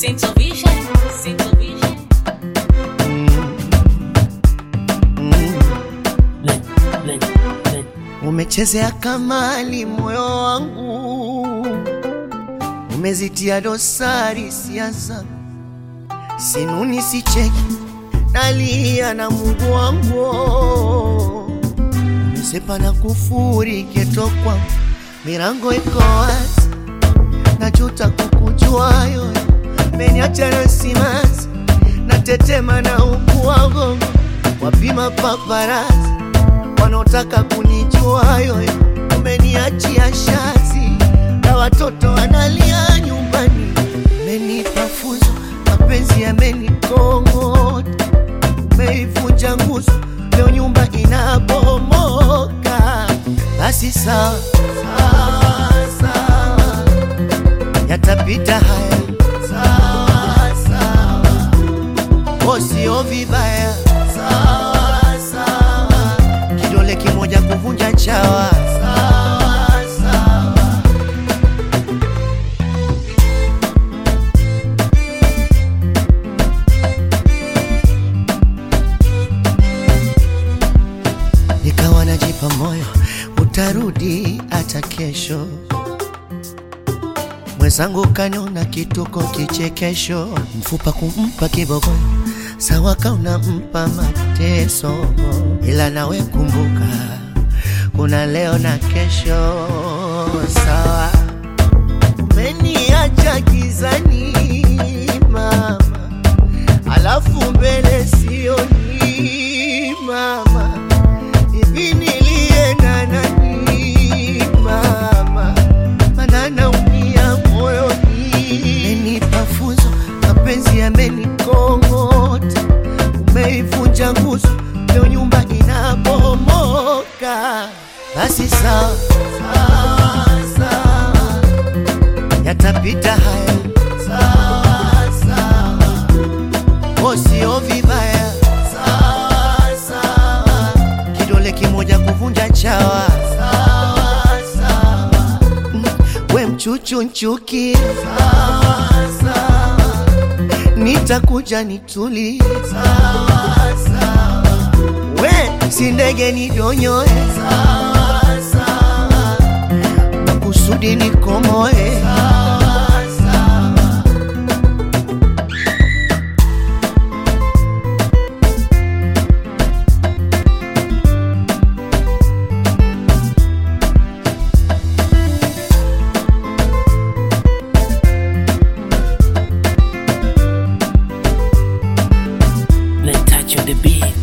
Sinto Vision, Sinto Vision. Le, le, le. Umechezea kamali moyo wangu, umezitia dosari siasa, sinuni sicheki, nalia na Mungu wangu, umesepa na kufuri ketokwa, milango iko wazi, najuta kukujua yoyo, meniacha na simanzi, natetema na ukuwago, wapima paparazi wanaotaka kunijua yoyo, umeniachia shazi na watoto wanalia nyumbani. Umenipa funzo, mapenzi yamenikong'ota, umeivunja nguzo, leo nyumba inabomoka. Basi sawa sawa, sawa, yatapita haya sawa sawa, oh, sio vibaya sawa sawa kidole kimoja kuvunja chawa sawa sawa. Nikawa najipa moyo utarudi hata kesho. Mwenzangu kaniona kituko kichekesho, mfupa kumpa kibogoyo, sawa kauna mpa mateso, ila nawe kumbuka kuna leo na kesho. Sawa, umeniacha gizani mama, alafu mbele sioni mama, hivi nilienda nani mama, mana naumia moyoni. Umenipa funzo, mapenzi yamenikong'ota, umeivunja nguzo, leo nyumba inabomoka. Basi sawa sawa sawa, yatapita haya sawa sawa, oh, sio vibaya sawa sawa, kidole kimoja kuvunja chawa sawa sawa, Mm, we mchuchu nchuki sawa sawa, nitakuja nituli sawa sawa, we si ndege nidonyoe sawa sawa, makusudi nikomoe sawa sawa. Let's touch on the beat.